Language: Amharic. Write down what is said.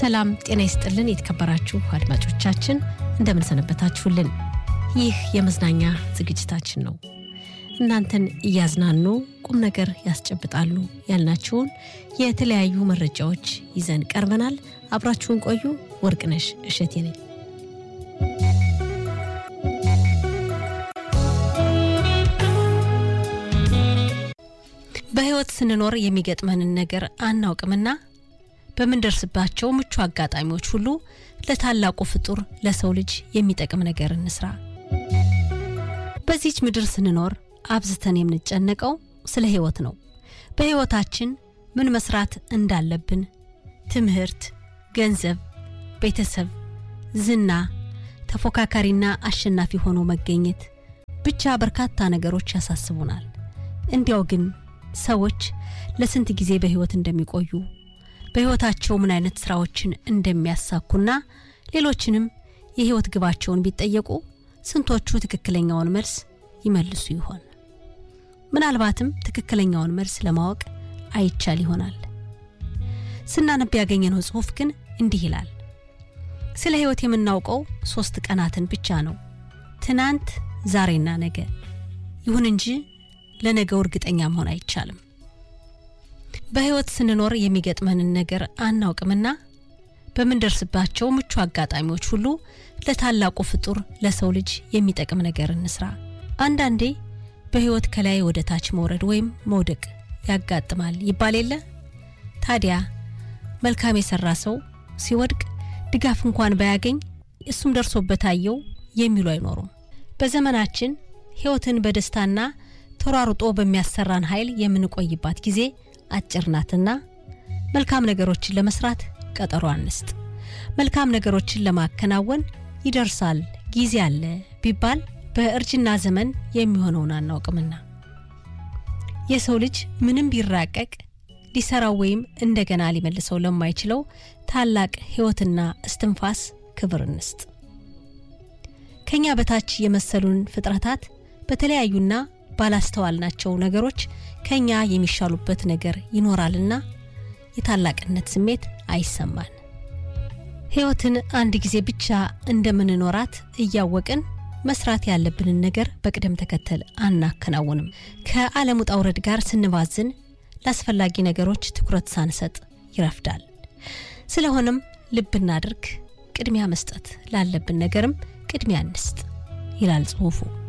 ሰላም ጤና ይስጥልን። የተከበራችሁ አድማጮቻችን እንደምንሰነበታችሁልን። ይህ የመዝናኛ ዝግጅታችን ነው። እናንተን እያዝናኑ ቁም ነገር ያስጨብጣሉ ያልናቸውን የተለያዩ መረጃዎች ይዘን ቀርበናል። አብራችሁን ቆዩ። ወርቅነሽ እሸቴ ነኝ። በሕይወት ስንኖር የሚገጥመንን ነገር አናውቅምና በምንደርስባቸው ምቹ አጋጣሚዎች ሁሉ ለታላቁ ፍጡር ለሰው ልጅ የሚጠቅም ነገር እንስራ። በዚች ምድር ስንኖር አብዝተን የምንጨነቀው ስለ ሕይወት ነው። በሕይወታችን ምን መስራት እንዳለብን፣ ትምህርት፣ ገንዘብ፣ ቤተሰብ፣ ዝና፣ ተፎካካሪና አሸናፊ ሆኖ መገኘት፣ ብቻ በርካታ ነገሮች ያሳስቡናል። እንዲያው ግን ሰዎች ለስንት ጊዜ በሕይወት እንደሚቆዩ በሕይወታቸው ምን አይነት ስራዎችን እንደሚያሳኩና ሌሎችንም የሕይወት ግባቸውን ቢጠየቁ ስንቶቹ ትክክለኛውን መልስ ይመልሱ ይሆን? ምናልባትም ትክክለኛውን መልስ ለማወቅ አይቻል ይሆናል። ስናነብ ያገኘነው ጽሑፍ ግን እንዲህ ይላል። ስለ ሕይወት የምናውቀው ሶስት ቀናትን ብቻ ነው፣ ትናንት፣ ዛሬና ነገ። ይሁን እንጂ ለነገው እርግጠኛ መሆን አይቻልም። በሕይወት ስንኖር የሚገጥመንን ነገር አናውቅምና በምንደርስባቸው ምቹ አጋጣሚዎች ሁሉ ለታላቁ ፍጡር ለሰው ልጅ የሚጠቅም ነገር እንስራ። አንዳንዴ በሕይወት ከላይ ወደ ታች መውረድ ወይም መውደቅ ያጋጥማል ይባል የለ? ታዲያ መልካም የሰራ ሰው ሲወድቅ ድጋፍ እንኳን ባያገኝ እሱም ደርሶበት አየው የሚሉ አይኖሩም። በዘመናችን ሕይወትን በደስታና ተሯሩጦ በሚያሰራን ኃይል የምንቆይባት ጊዜ አጭር ናትና መልካም ነገሮችን ለመስራት ቀጠሮ አንስጥ። መልካም ነገሮችን ለማከናወን ይደርሳል ጊዜ አለ ቢባል በእርጅና ዘመን የሚሆነውን አናውቅምና የሰው ልጅ ምንም ቢራቀቅ ሊሰራው ወይም እንደገና ሊመልሰው ለማይችለው ታላቅ ሕይወትና እስትንፋስ ክብር እንስጥ። ከኛ በታች የመሰሉን ፍጥረታት በተለያዩና ባላስተዋልናቸው ነገሮች ከኛ የሚሻሉበት ነገር ይኖራልና የታላቅነት ስሜት አይሰማን። ሕይወትን አንድ ጊዜ ብቻ እንደምንኖራት እያወቅን መስራት ያለብንን ነገር በቅደም ተከተል አናከናውንም። ከዓለም ውጣ ውረድ ጋር ስንባዝን ለአስፈላጊ ነገሮች ትኩረት ሳንሰጥ ይረፍዳል። ስለሆነም ልብ እናድርግ፣ ቅድሚያ መስጠት ላለብን ነገርም ቅድሚያ እንስጥ ይላል ጽሑፉ።